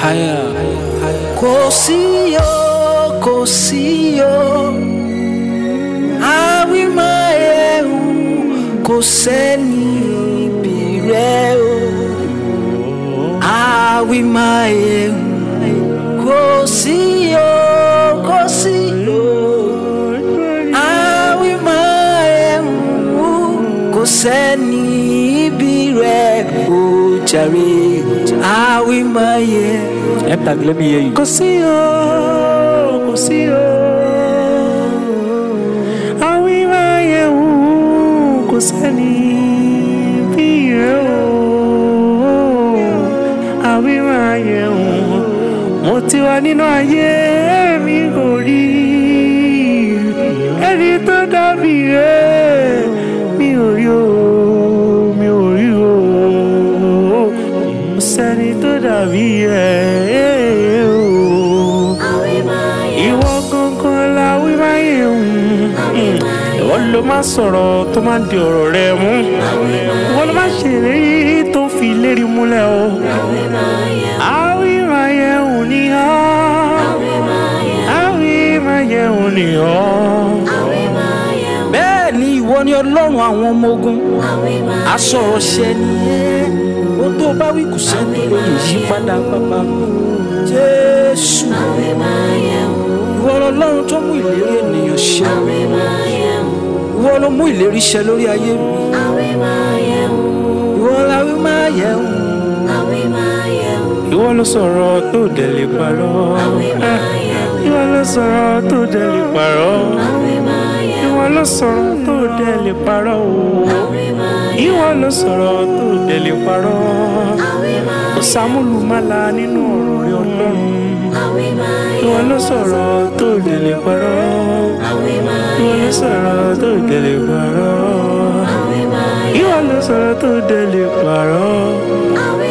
higher. kò sí o kò sí o àwímáyẹ̀wò kò sẹ́ni bí rẹ o àwímáyẹ̀wò kò sí o kò sí o àwímáyẹ̀wò kò sẹ́ni bí rẹ o jàre àwímáyẹ̀wò. Mpag, let me hear you. kò sí o kò sí o àwímáyẹ̀wò kò sẹ́ni bí rẹ̀ o àwímáyẹ̀wò mo ti wà nínú ayé mi kò rí ẹni tó dàbí rẹ̀ mi ò rí o mi ò rí o kò sẹ́ni tó dàbí rẹ̀ o ìwọ gangan la wí máyé hùn ìwọ ló máa sọ̀rọ̀ tó máa di ọ̀rọ̀ rẹ mú ìwọ ló máa ṣèlérí tó fi lérí múlẹ̀ o àwí máyé hùn ni ọ́ àwí máyé hùn ni ọ́. bẹ́ẹ̀ ni ìwọ ni ọlọ́run àwọn ọmọ ogun asọ̀rọ̀ ṣẹ nìyẹn ó tó bá wí kù sẹ́ni ló lè yí padà bàbá jésù ìwọ lọlọ́run tó mú ìlérí ènìyàn ṣẹ ìwọ ló mú ìlérí ṣẹ lórí ayé mi ìwọ la wí máa yẹ wò. ìwọ ló sọ̀rọ̀ tó dẹ̀ lè parọ́ ìwọ ló sọ̀rọ̀ tó dẹ̀ lè parọ́ ìwọ ló sọ̀rọ̀ tó dẹ̀ lè parọ́ o ìwọ ló sọ̀rọ̀ tó dẹ̀ lè parọ́ kò sàmúlùmálà nínú ọ̀rọ̀ rẹ ọlọ́run ìwọ ló sọ̀rọ̀ tó dẹ̀ lè parọ́ ìwọ ló sọ̀rọ̀ tó dẹ̀ lè parọ́ ìwọ ló sọ̀rọ̀ tó dẹ̀ lè parọ́